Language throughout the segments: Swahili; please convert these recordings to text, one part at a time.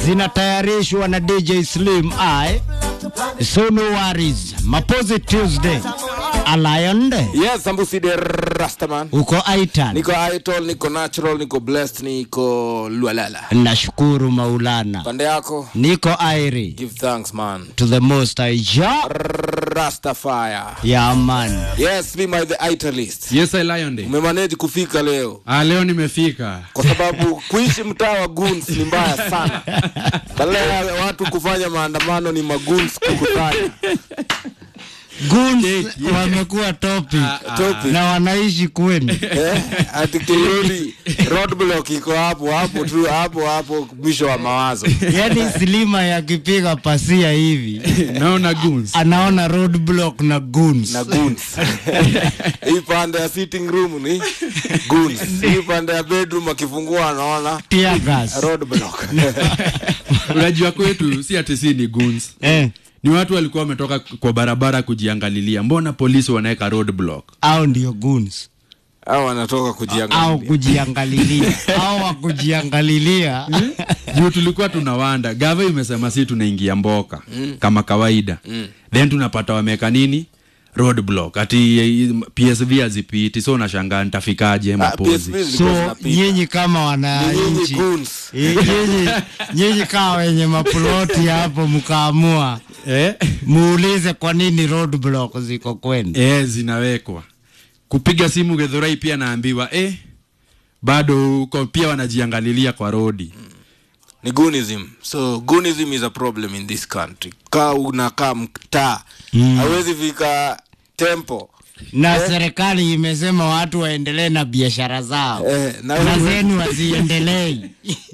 zinatayarishwa na DJ Slim I. So no worries. Mapozi Tuesday. Alayonde. Yes, Sambusi de Rastaman. Uko Aitan. Niko Idol, niko Natural, niko Blessed, niko Lualala. Nashukuru Maulana. Pande yako, Niko Airi. give thanks man. To the most I ja. Rastafire. Yeah man. Yes, Slim I the Italist. Yes, I Lion Day. Umemanage kufika leo Ah, leo nimefika. kwa sababu kuishi mtaa wa goons ni mbaya sana. Badala ya watu kufanya maandamano ni magoons kukutana. Goons wamekuwa topic. Topic. Na wanaishi kwenu. Eh, ati kirudi roadblock iko hapo hapo tu hapo hapo mwisho wa mawazo. Yaani Slima yakipiga pasia hivi. Naona goons. Anaona roadblock na goons. na goons. Hii pande ya sitting room ni goons. Hii pande ya bedroom akifungua anaona Tear gas. roadblock. Unajua kwetu si ati si ni goons. Eh. Ni watu walikuwa wametoka kwa barabara kujiangalilia. Mbona polisi wanaweka roadblock? Au ndio goons. Au anatoka au kujiangalia. kujiangalilia au wa kujiangalilia Juu tulikuwa tunawanda. Gava imesema si tunaingia mboka kama kawaida. Then tunapata wameka nini? Roadblock. Ati eh, PSV hazipiti. So unashangaa nitafikaje Ah, mapozi. PSV zilikuwa so zinapita. nyinyi kama Ni nyinyi wananchi goons. eh, nyinyi nyinyi kama wenye maploti hapo mkaamua Eh? muulize kwa nini roadblock ziko kwenu Eh, zinawekwa. Kupiga simu Githurai pia naambiwa eh, bado huko pia wanajiangalilia kwa rodi. Ni goonism. So goonism is a problem in this country. Kaa unakaa mtaa. Hawezi fika tempo. na serikali imesema watu waendelee na biashara zao Eh, na na wewe- zenu haziendelei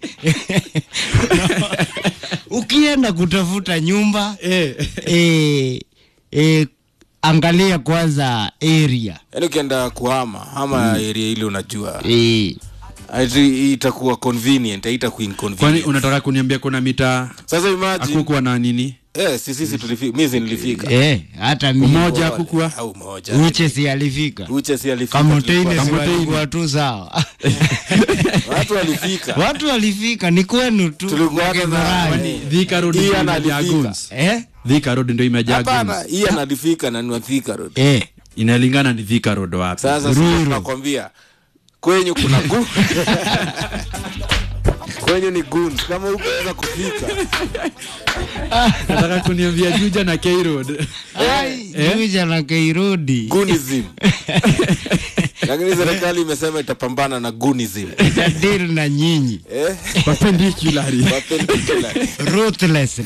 ukienda kutafuta nyumba Eh. eh, eh, angalia kwanza area Yaani ukienda kuhama ama area ile unajua eh, ati itakuwa convenient, haitakuwa Kwani inconvenient. unataka kuniambia kuna mitaa Sasa imagine akukuwa na nini? eh, si sisi tulifika, mimi si nilifika. eh, hata mi Umoja hakukuwa? au moja. uche si alifika Uche si alifika. kamoteine tulikuwa- si Kamoteine. walikuwa tu sawa Watu walifika. watu walifika ni kwenu tu Tulikuwa hata na- Githurai. Kwani- Thika Road ndio Ian imejaa alifika. goons. eh? Thika Road ndio imejaa Hapana, goons. hii analifika na ni wa Thika Road. Eh. Inalingana ni Thika Road wapi. Sasa sisi tunakwambia kwenyu kuna gu kwenyu ni goons kama hukuweza kufika Nataka kuniambia Juja na K Road. Ai, Juja na Kairodi goonism. Lakini serikali imesema itapambana na goonism. itadili na nyinyi Eh? Perpendicularly. Perpendicular. ruthlessly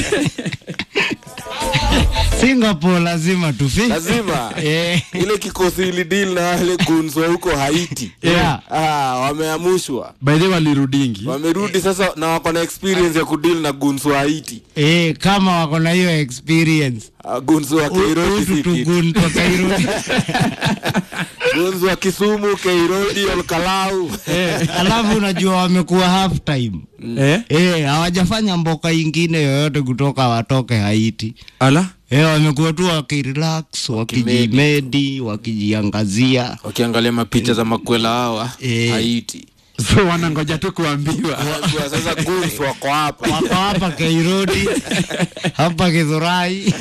Singapore lazima tufi Lazima eh, ile kikosi ili deal na wale goons wa huko Haiti. Yeah. Ah, wameamushwa. By the way walirudingi. Wamerudi sasa na wako na experience ya kudeal na goons wa Haiti. eh, kama wako na hiyo experience Ah, goons wa Kairoti utu si kitu. tugun kwa Kairodi Goons wa Kisumu, Kairoti, Olkalau. alafu unajua wamekuwa half time Eh? eh, hawajafanya mboka ingine yoyote kutoka watoke Haiti Ala? eh, wamekuwa tu wakirelax wakijimedi wakijiangazia wakiangalia mapicha za makwela hawa Eh. Haiti. So wanangoja tu kuambiwa. Wajua sasa goons wako hapa. wako hapa Kairodi hapa Githurai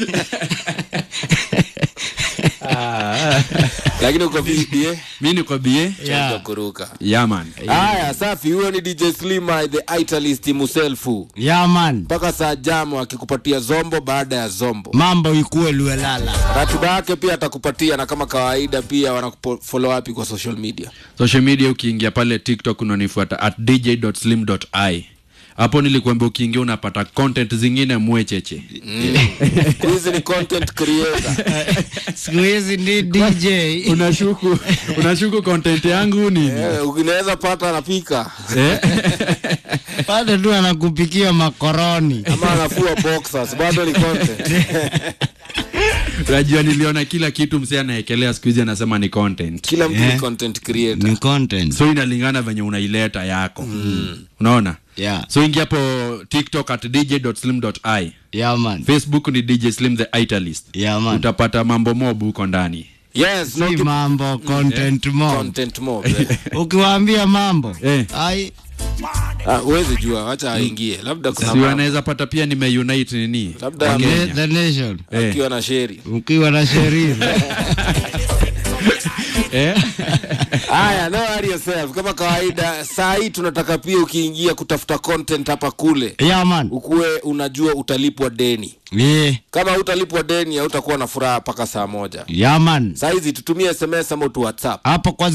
Lakini uko vipi eh? Mimi niko bie. Cha kuruka. Yeah man. Haya, safi. Huyo ni DJ Slima the Italist himself. yeah, man Mpaka saa jamo akikupatia zombo baada ya zombo. mambo ikuwe luelala Ratiba yake pia atakupatia na kama kawaida pia wanakufollow wapi kwa social media. Social media ukiingia pale TikTok unanifuata at dj.slim.i. Hapo nilikuambia ukiingia unapata content zingine mwecheche. Hizi ni content creator. siku hizi ni DJ Unashuku unashuku content yangu nini? Eh, unaweza pata anapika Eh? pale tu anakupikia makoroni ama anafua boxers, bado ni content. Unajua niliona kila kitu msee anaekelea siku hizi anasema ni content. Kila mtu Eh. ni content creator. ni content So inalingana venye unaileta yako. Unaona? yeah. So ingia hapo TikTok at dj.slim.i. yeah, man Facebook ni DJ Slim the Italist. yeah, man Utapata mambo mob huko ndani. Yes, no si to mambo content mo content mob. eh. ukiwaambia mambo Eh. ai Ah, huwezi jua wacha aingie labda kuna si mambo. wanaweza pata pia nimeunite nini labda Wa ame- Kenya. The nation Eh. akiwa na sheri ukiwa na sheria Eh? haya no worry yourself kama kawaida saa hii tunataka pia ukiingia kutafuta content hapa kule yeah man ukuwe unajua utalipwa deni yeah. kama utalipwa deni hautakuwa na furaha mpaka saa moja yeah man saa hizi tutumie sms ama tu whatsapp hapo kwa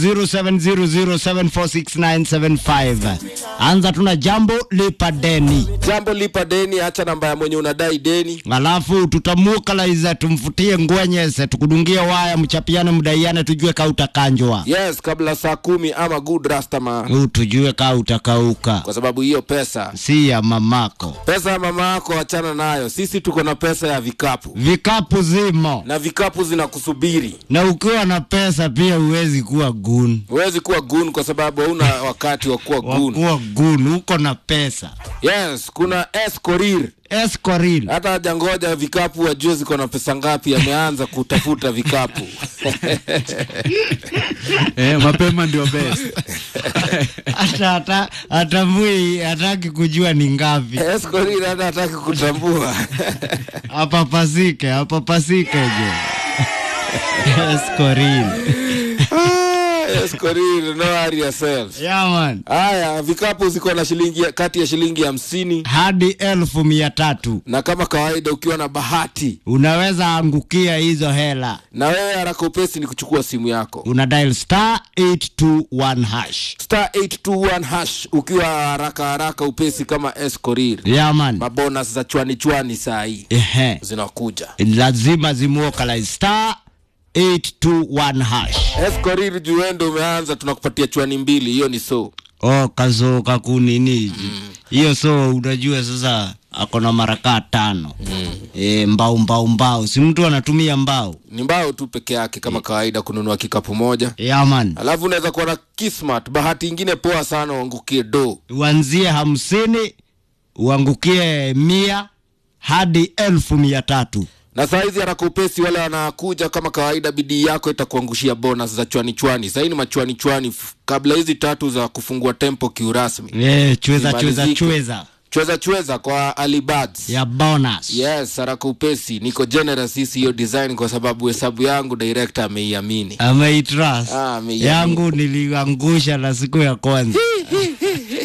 0700746975 anza tuna jambo lipa deni jambo lipa deni hacha namba ya mwenye unadai deni alafu tutamukalaiza tumfutie ngwenyese tukudungie waya mchapiane mdaiane tujue ka utakanjwa yes kabla saa kumi ama good rastama u tujue ka utakauka kwa sababu hiyo pesa si ya mamako pesa ya mama yako achana nayo sisi tuko na pesa ya vikapu vikapu zimo na vikapu zinakusubiri na ukiwa na pesa pia huwezi kuwa gun huwezi kuwa gun kwa sababu hauna wakati wa kuwa gun wakuwa gun uko na pesa yes kuna escorir escoril hata hajangoja vikapu wajue ziko na pesa ngapi ameanza kutafuta vikapu eh, mapema ndio best hata hata hata mwi hataki kujua ni ngapi escorir hata hataki kutambua apapasike apapasike je escoril Ah, escorir no worry yourself yaman haya vikapu ziko na shilingi kati ya shilingi hamsini hadi elfu mia tatu na kama kawaida ukiwa na bahati unaweza angukia hizo hela na wewe haraka upesi ni kuchukua simu yako una dial star 821 hash star 821 hash ukiwa haraka haraka upesi kama escorir yaman mabonas za chwani chwani saa hii ehe zinakuja lazima zimuokalai star 821 hash escorir juendo umeanza tunakupatia chwani mbili hiyo ni so oh kazo kakunini hiyo so unajua sasa ako na marakaa tano mm. e, mbao mbao mbao si mtu anatumia mbao ni mbao tu peke yake kama kawaida kununua kikapu moja yaman alafu unaweza kuwa na kismat bahati ingine poa sana uangukie do uanzie hamsini uangukie mia hadi elfu mia tatu na saa hizi haraka upesi wale wanakuja kama kawaida bidii yako itakuangushia bonus za chwani chwani sahii ni machwani chwani f- kabla hizi tatu za kufungua tempo kiurasmi e, chweza chweza Zimalizike. chweza chweza chweza kwa alibads ya bonus yes haraka upesi niko generous hisi hiyo design kwa sababu hesabu yangu director ameiamini ameitrust Ah, ameiamini. yangu niliangusha na siku ya kwanza